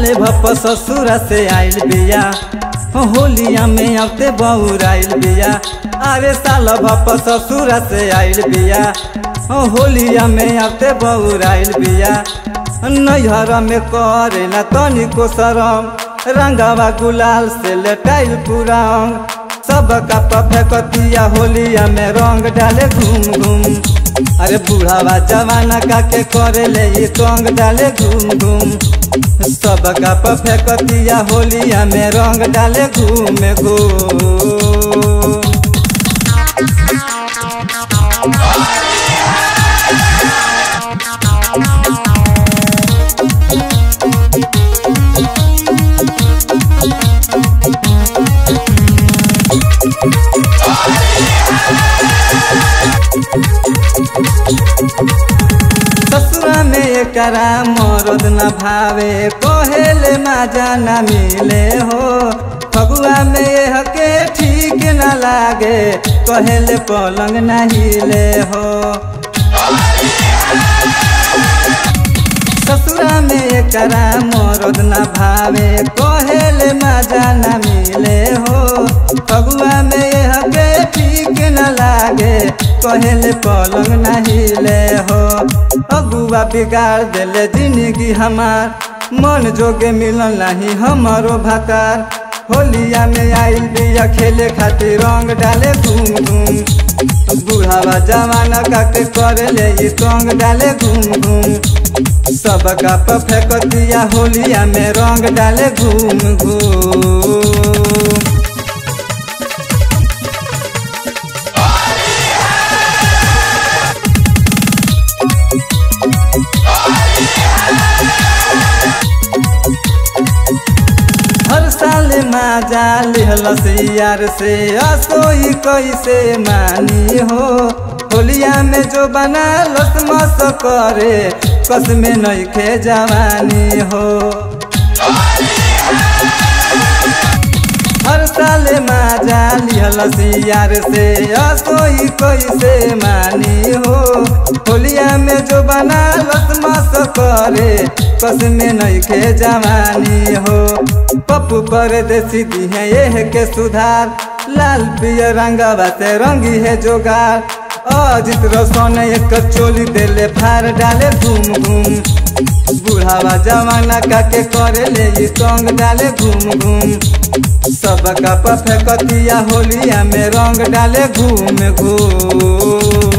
साले भप ससुरा से आइल बिया होलिया में आते बहुर आइल बिया अरे साल भप ससुरा से आइल बिया होलिया में आते बहुर आइल बिया नैहर में करे ना तनिको शरम रंगावा गुलाल से लटाइल पूरा अंग सब का फेकतिया होलिया में रंग डाले घूम घूम अरे बूढ़ावा जवाना का के करे ले ये तंग डाले घूम घूम सब का फेकतिया होलिया में रंग डाले घूम घूम ससुरा में एकरा मरद न भावे कहेले माजा न मिले हो फगुआ में यह के ठीक न लागे कहेले पलंग न हिले हो ससुरा में एकरा मरद न भावे कहेले माजा न मिले हो फगुआ में यह के ठीक न लागे कहेले पलंग न हिले हो अगुआ बिगाड़ देले जिंदगी हमार मन जोगे मिलन नहीं हमारो भातार होलिया में आइल बिया खेले खातिर रंग डाले घूम घूम बूढ़ावा जमाना का के करे ले ये तंग डाले घूम घूम सब का फेकतिया होलिया में रंग डाले घूम घूम हर साल माजा लिहलस यार से असोई कैसे मानी हो होलिया में जो बना लस मस करे कस में नइखे जवानी हो हर साल माजा लिहलस यार से असोई कैसे मानी हो होलिया में जो बना लस मस करे कस में नइखे जवानी हो पप्पू पर देसी दी है ये के सुधार लाल पियर रंगवा से रंगी है जोगार अजित रोशन एक चोली देले फार डाले घूम घूम बुढ़ावा जमाना का के करे ले ये संग डाले घूम घूम सब का फेकतिया होलिया में रंग डाले घूम घूम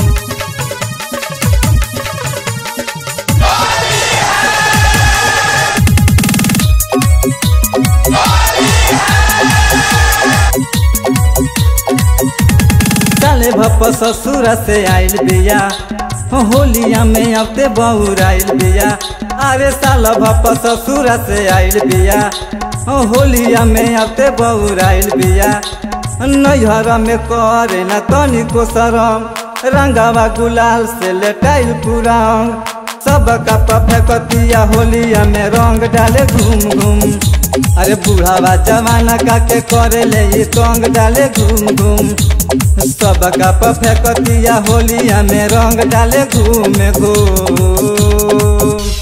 साले भप ससुरा से आइल बिया होलिया में आते बहुर आइल बिया अरे साल भप ससुरा से आइल बिया होलिया में आते बहुर आइल बिया नैहर में करे ना तनिको शरम रंगावा गुलाल से लेटाइल पूरा अंग सब का फेकतिया होलिया में रंग डाले घूम घूम अरे बूढ़ावा जमाना का के करे ले ये तंग डाले घूम घूम सब का फेकतिया होलिया में रंग डाले घूम घूम